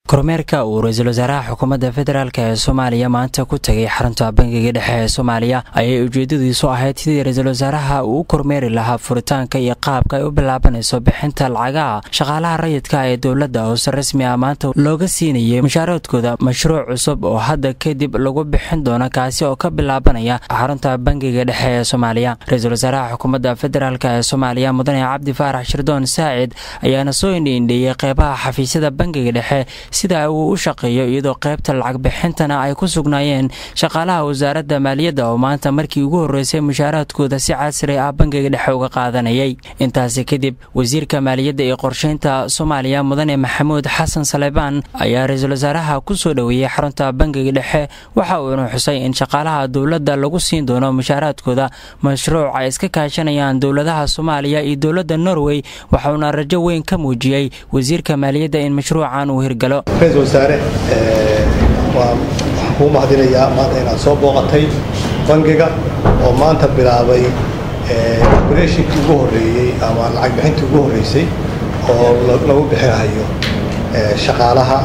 kormeerka uu ra-iisul wasaaraha xukuumadda federaalk ee soomaaliya maanta ku tegay xarunta bangiga dhexe ee soomaaliya ayay ujeedadiisu ahayd sidii ra-iisul wasaaraha uu u kormeeri lahaa furitaanka iyo qaabka ay u bilaabanayso bixinta lacagaha shaqaalaha rayidka ee dowladda hoose rasmi ah maanta looga siinayay mushaaradkooda mashruuc cusub oo hadda kadib lagu bixin doono kaasi oo ka bilaabanaya xarunta bangiga dhexe ee soomaaliya ra-iisul wasaaraha xukuumadda federaalk ee soomaaliya mudane cabdi faarax shirdoon saacid ayaana soo indhiindheeyey qeybaha xafiisyada bangiga dhexe sida uu u shaqeeyo iyadoo qaybta lacag bixintana ay ku sugnaayeen shaqaalaha wasaaradda maaliyadda oo maanta markii ugu horreysay mushaaraadkooda si casri ah bangiga dhexe uga qaadanayay intaasi kadib wasiirka maaliyadda iyo qorsheynta soomaaliya mudane maxamuud xasan salebaan ayaa ra-iisul wasaaraha ku soo dhoweeyey xarunta bangiga dhexe waxa uuna xusay in shaqaalaha dowladda lagu siin doono mushaaraadkooda mashruuc ay iska kaashanayaan dowladaha soomaaliya iyo dowladda norway waxauna rajo weyn ka muujiyey wasiirka maaliyadda in mashruucan uu hirgalo ra-iisul wasaare waxaan kuu mahadinayaa maanta inaad soo booqatay bangiga oo maanta bilaabay obratinkii ugu horreeyey ama lacag bixintii ugu horreysay oo lagu bixinahayo shaqaalaha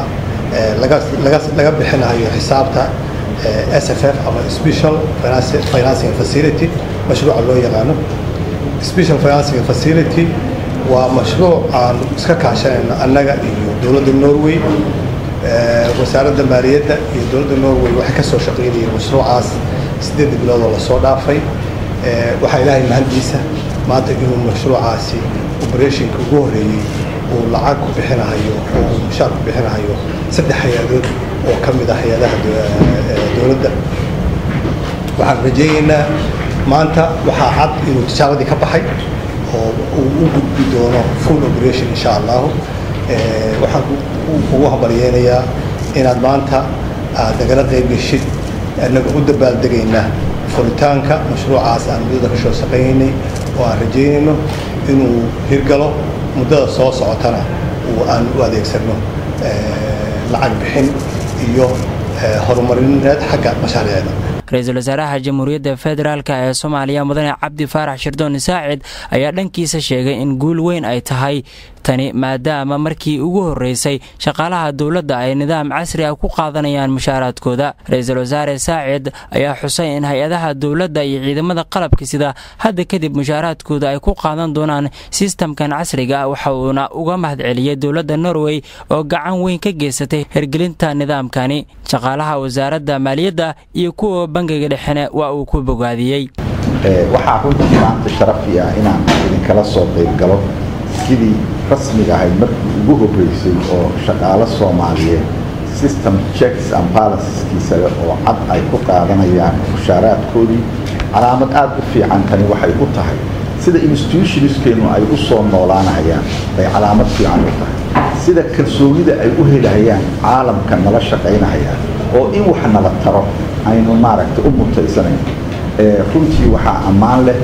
laga bixinahayo xisaabta s f f ama special financing facility mashruuca loo yaqaano special financing facility waa mashruuc aan iska kaashanayno annaga iyo dowladda norway wasaaradda maaliyadda iyo dowladda norway waxay ka soo shaqaynayeen mashruucaas siddeedda bilood oo lasoo dhaafay waxaa ilaahay mahaddiisa maanta inuu mashruucaasi obratiinka ugu horreeyey uu lacag ku bixinahayo oo uu mushaar ku bixinahayo saddex hay-adood oo ka mid ah hay-adaha dowladda waxaan rajaynaynaa maanta waxaa cad inuu tijaaradii ka baxay oo uu u gudbi doono full operation insha allahu waxaan ugu hambalyeynayaa inaad maanta aad nagala qayb geshid annaga u dabaaldegaynaa furitaanka mashruucaas aan muddada ka soo shaqaynaynay oo aan rajaynayno inuu hirgalo muddada soo socotana uu aan u adeegsano lacag bixin iyo horumarineed xagga mashaariicda ra-iisul wasaaraha jamhuuriyadda federaalk ee soomaaliya mudane cabdi faarax shirdoon saacid ayaa dhankiisa sheegay in guul weyn ay tahay tani maadaama markii ugu horreysay shaqaalaha dowladda ay nidaam casri ah ku qaadanayaan mushaaraadkooda ra-iisul wasaare saacid ayaa xusay in hay-adaha dowladda iyo ciidamada qalabka sida hadda kadib mushaaraadkooda ay ku qaadan doonaan sistamkan casriga ah waxa uuna uga mahadceliyey dowladda norway oo gacan weyn ka geysatay hirgelinta nidaamkani shaqaalaha wasaaradda maaliyadda iyo kuwa bangiga dhexena waa uu ku bogaadiyey waxaa runtii maanta sharafi ah inaan idinkala soo qayb galo sidii rasmiga ahayd markii ugu horreysay oo shaqaalo soomaaliyeed system checks and balanceskiisa leh oo cad ay ku qaadanayaan mushaaraadkoodii calaamad aad u fiican tani waxay u tahay sida institutionskeennu ay u soo noolaanayaan bay calaamad fiican u tahay sida kalsoonida ay u helahayaan caalamka nala shaqaynahayaan oo in wax nala taro aynu maaragtay u mutaysanayn runtii waxaa ammaan leh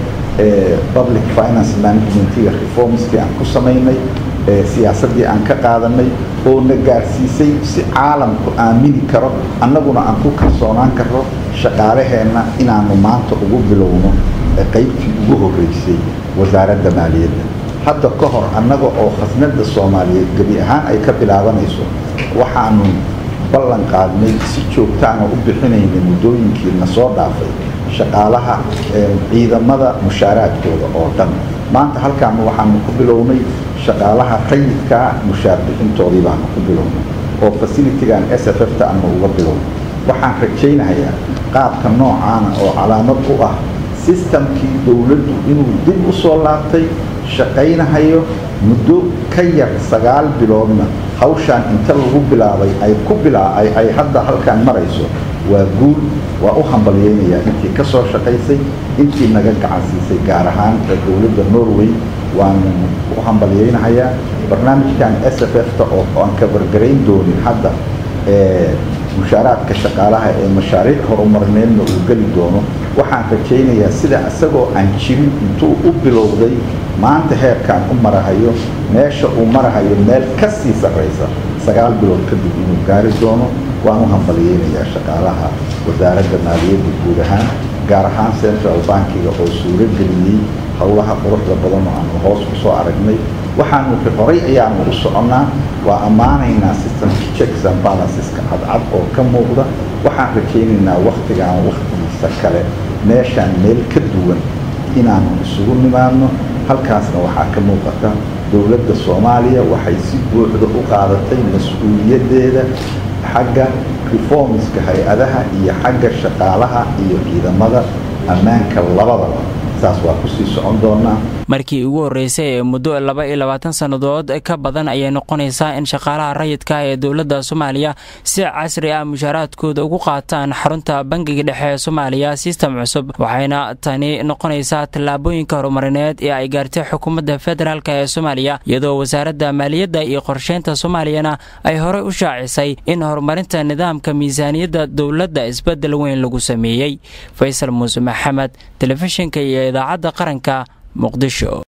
public finance managementiga reformskii aan ku samaynay siyaasaddii aan ka qaadanay oo na gaarsiisay si caalamku aamini karo annaguna aan ku kalsoonaan karno shaqaalaheenna inaanu maanta ugu bilowno qaybtii ugu horreysay wasaaradda maaliyadda hadda ka hor annaga oo khasnadda soomaaliyeed gebi ahaan ay ka bilaabanayso waxaanu ballan qaadnay si joogtaana u bixinaynay muddooyinkii na soo dhaafay shaqaalaha ciidamada mushaaraadkooda oo dhan maanta halkaanu waxaanu ku bilownay shaqaalaha rayidkaa mushaar bixintoodii baanu ku bilownay oo fasilitigan s f f ta aanu uga bilownay waxaan rajaynayaa qaabka noocaana oo calaamad u ah sistamkii dowladdu inuu dib u soo laabtay shaqaynahayo muddo ka yar sagaal biloodna hawshaan inta lagu bilaabay ay ku ay hadda halkaan marayso waa guul waa u hambalyeynayaa intii ka soo shaqaysay intii naga gacan siisay gaar ahaan dowladda norway waanu u hambalyeynahayaa barnaamijkan s f f ta oo aan kabargarayn doonin hadda mushaaraadka shaqaalaha ee mashaariic horumarineedna uu geli doono waxaan rajaynayaa sida isagoo aan jirin intuu u bilowday maanta heerkaan u marahayo meesha uu marahayo meel ka sii sarraysa sagaal bilood kadib inuu gaari doono waan u hambalyeynayaa shaqaalaha wasaaradda maaliyadda guud ahaan gaar ahaan central bankiga oo suuro geliyey howlaha quruxda badan oo aanu hoos ku soo aragnay waxaanu horay ayaanu u soconnaa waa ammaanaynaa systemka checks and balanceska cadcad oo ka muuqda waxaan rajaynaynaa wakhtigaan wakhtigiisa kale meeshaan meel ka duwan inaanu isugu nimaadno halkaasna waxaa ka muuqata dowladda soomaaliya waxay si buuxda u qaadatay mas-uuliyaddeeda xagga reformska hay-adaha iyo xagga shaqaalaha iyo ciidamada ammaanka labadaba saas waa kusii socon doonaa markii ugu horreysay ee muddo laba iyo labaatan sannadood ka badan ayay noqonaysaa in shaqaalaha rayidka ee dowladda soomaaliya si casri ah mushaaraadkooda ugu qaataan xarunta bangiga dhexe ee soomaaliya sistem cusub waxayna tani noqonaysaa tallaabooyinka horumarineed ee ay gaartay xukuumadda federaalk ee soomaaliya iyadoo wasaaradda maaliyadda iyo qorsheynta soomaaliyana ay horey u shaacisay in horumarinta nidaamka miisaaniyadda dowladda isbeddel weyn lagu sameeyey faysal muuse maxamed telefishinka iyo idaacadda qaranka muqdisho